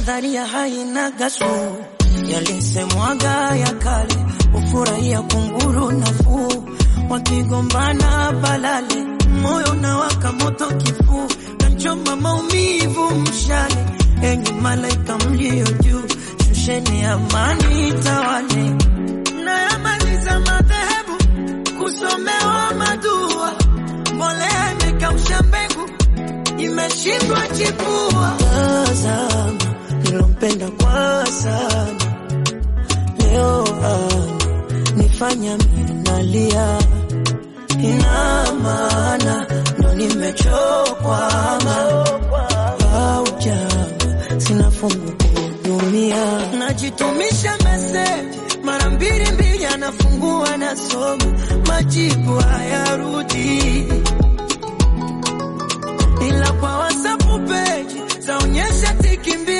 nadharia haina gasu yalisemwaga ya kale ufurahia kunguru nafuu wakigombana balale moyo na waka moto kifuu nachoma maumivu mshale enyi malaika mlio juu shusheni amani tawale nayamaliza madhehebu kusomewa madua mbolea imekausha mbegu imeshindwa chipua tazama nilompenda kwa sana leo ana nifanya minalia ina maana ndo nimechokwama au jama sina fungu kuhudumia najitumisha meseji mara mbili mbili anafungua nasoma majibu hayarudi ila kwa wasapu peji zaonyesha tiki mbili